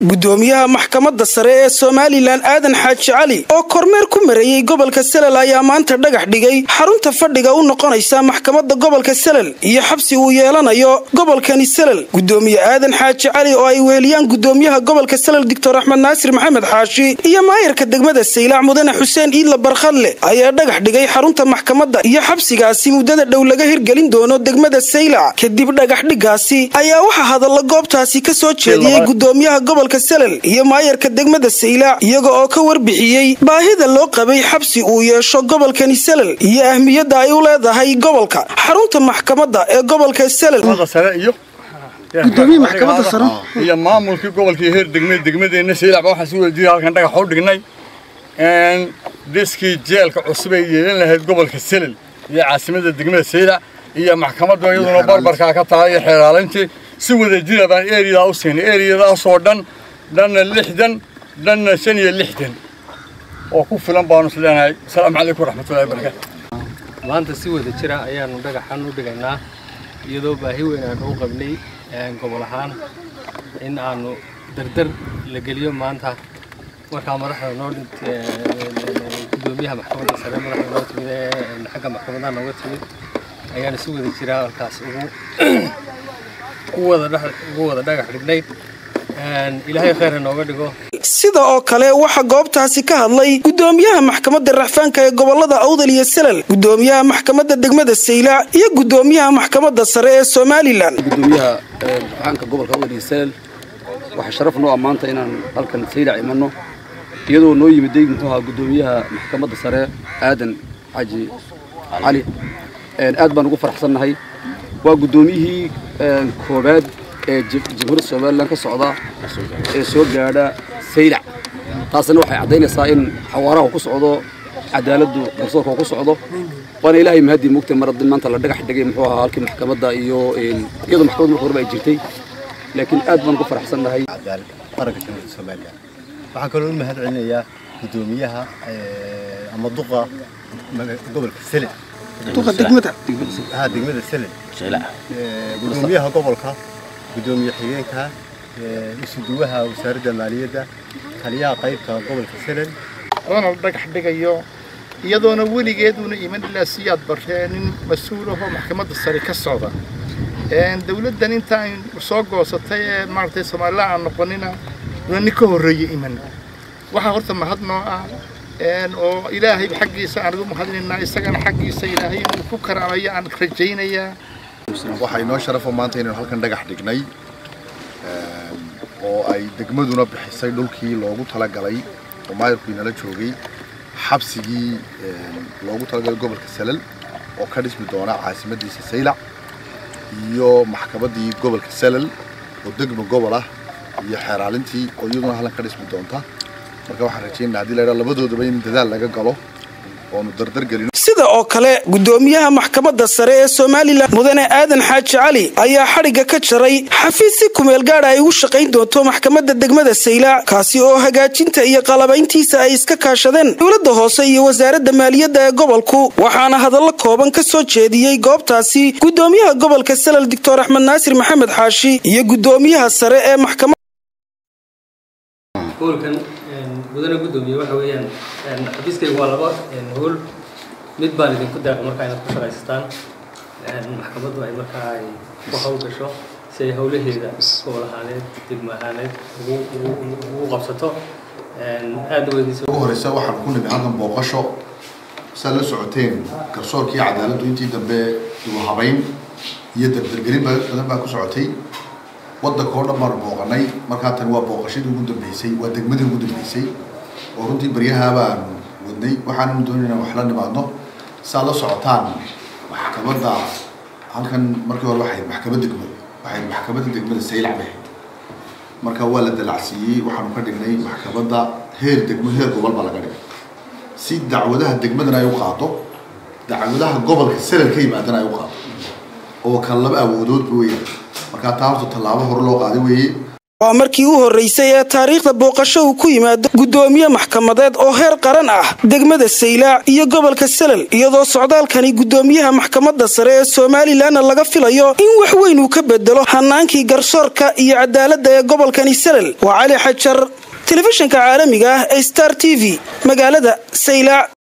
gudoomiyaha maxkamadda sare ee somalilan aadan xaaji cali oo kormeer ku mareeyey gobolka selel ayaa maanta dhagax dhigay xarunta fadhiga u noqonaysa maxkamadda gobolka selel iyo xabsi uu yeelanayo gobolkani selel gudoomiye aadan xaaji cali oo ay weheliyaan gudoomiyaha gobolka selel doctor axmed naasir maxamed xaashi iyo maayarka degmada saylac mudane xuseen iidla barkhadle ayaa dhagax dhigay xarunta maxkamadda iyo xabsigaasi muddada dhow laga hirgelin doono degmada saylac kadib dhagax dhigaasi ayaa waxaa hadalla goobtaasi ka soo jeediyey gudoomiyaha gobolka selel iyo maayarka degmada saylac iyaga oo ka warbixiyey baahida loo qabay xabsi uu yeesho gobolkani selel iyo ahmiyadda ay u leedahay gobolka xarunta maxkamadda ee gobolka selel iyo maamulkii gobolkii heer degme degmadeenna saylac baa waxaan si wada jiray halkan dhagax u dhignay dhiskii jeelka cusub ay yeelan lahayd gobolka selel iyo caasimada degmada saylac iyo maxkamaddu iyaduna barbarkaa ka tahay iyo xeeraalintii si wada jira baan eriyadaa u siinay eriyadaasoo dhan dhanna lixdan dhanna shan iyo lixdan oo ku filan baanu is leenahay asalaamu calaykum waraxmatullahi wabarakaatu maanta si wada jira ayaanu dhagaxan u dhigaynaa iyadoo baahi weyn aanu u qabnay gobol ahaan in aanu dardar la geliyo maanta markaa madaxda noo gudoomiyaha maxkamadda sare madaxda noo timid ee xagga maxkamadaha nooga timid ayaanu si wada jira halkaas ugu wada dhagax dhignay ilaahay kheyr nooga dhigo sida oo kale waxaa goobtaasi ka hadlay gudoomiyaha maxkamadda raxfaanka ee gobolada awdal iyo selel gudoomiyaha maxkamadda degmada saylac iyo gudoomiyaha maxkamadda sare ee somalilan gudoomiyaha raxfaanka gobolka awdal iyo selel waxaa sharaf noo ah maanta inaan halkan saylac imanno iyadoo noo yimiday muxuu ahaa gudoomiyaha maxkamadda sare aadan xaaji cali aad baan ugu faraxsannahay waa gudoomiyihii koobaad ee jamhuuriyadda somalilan ka socda ee soo gaadha saylac taasina waxay caddaynaysaa in xawaaraha ku socdo cadaaladdu garsoorka ku socdo waana ilaahay mahadii mugtay mar haddii maanta la dhagax dhigay muxuu ahaa halkii maxkamadda iyo iyadoo maxkamadda marka horeba ay jirtay laakiin aad baan ugu faraxsannahay qaranka jamhuuriyadda somalilan waxaan kaloo u mahad celinayaa gudoomiyaha ama duqa gobolka sele duqa degmada ha degmada sele gudoomiyaha gobolka gudoomiye xigeenka isuduwaha wasaaradda maaliyadda taliyaha qaybta gobolka selel oona la dhagax dhigayo iyadoona weligeeduna iman ilaa siyaad barree nin mas-uul ahoo maxkamadda sare ka socda dawladdan inta ay soo goosatay ee maaragtay somalilan aan noqonina una nin ka horreeye iman waxaa horta mahad noo ah oo ilaahay xaggiisa aan ugu mahadinaynaa isagana xaggiisa ilaahay inuu ku karaamayo aan rajaynayaa waxaa inoo sharafo maanta inaynu halkan dhagax dhignay oo ay degmaduna bixisay dhulkii loogu talagalay oo maayarku inala joogay xabsigii loogu talagalay gobolka salal oo ka dhismi doona caasimadiisa saylac iyo maxkamaddii gobolka salal oo degma gobol ah iyo xeeraalintii oo iyaduna halkan ka dhismi doonta marka waxaan rajaynaa haddii la idhaha labadoodaba in dadaal laga galo oonu dardar gelino sida oo kale gudoomiyaha maxkamadda sare ee somalilan mudane aadan xaaji cali ayaa xadhigga ka jaray xafiis si kumeel gaadha ay ugu shaqayn doonto maxkamadda degmada saylac kaasi oo hagaajinta iyo qalabayntiisa ay iska kaashadeen dowladda hoose iyo wasaaradda maaliyadda ee gobolku waxaana hadallo kooban ka soo jeediyey goobtaasi gudoomiyaha gobolka selel doctor axmed naasir maxamed xaashi iyo gudoomiyaha sare ee maxkamad mudane gudoomiye waxa weeyaan xafiiskaygu waa laba hool mid baan idinku daaqay markaa inaad ku shaqaysataan maxkamaddu ay markaa ay ku hawl gasho si ay howlaheeda gobol ahaaneed degmo ahaaneed ugu qabsato aada weydiisa ugu horeysa waxaan ku nimi halkan booqasho saad la socoteen garsoorkii cadaaladdu intii dambe igu habayn iyo dardargelin badan baa ku socotay waddanka oo dhan baanu booqanay markaa tani waa booqashadii ugu dambeysay waa degmadii ugu dambeysay oo runtii baryaha baanu wadnay waxaananu doonay inaan wax la nimaadno saad la socotaan maxkamadda halkan markii hore waxay maxkamad degmo waxay maxkamadda degmada saylac bay ahayd marka waa la dalacsiiyey waxaanu ka dhignay maxkamadda heer degmo heer gobol baa laga dhigay si dacwadaha degmadana ay u qaado dacwadaha gobolka selel ka yimaadana ay u qaado oo kan laba awoodoodba weeyaan markaa taa horta tallaabo hore loo qaaday weeye waa markii u horreysay ee taariikhda booqasho uu ku yimaado guddoomiye maxkamadeed oo heer qaran ah degmada saylaac iyo gobolka selal iyadoo socdaalkani guddoomiyaha maxkamadda sare ee somalilanna laga filayo in wax weyn uu ka bedelo hanaankii garsoorka iyo cadaaladda ee gobolkani selal waa cali xajar telefishinka caalamiga ah ee star t v magaalada saylaac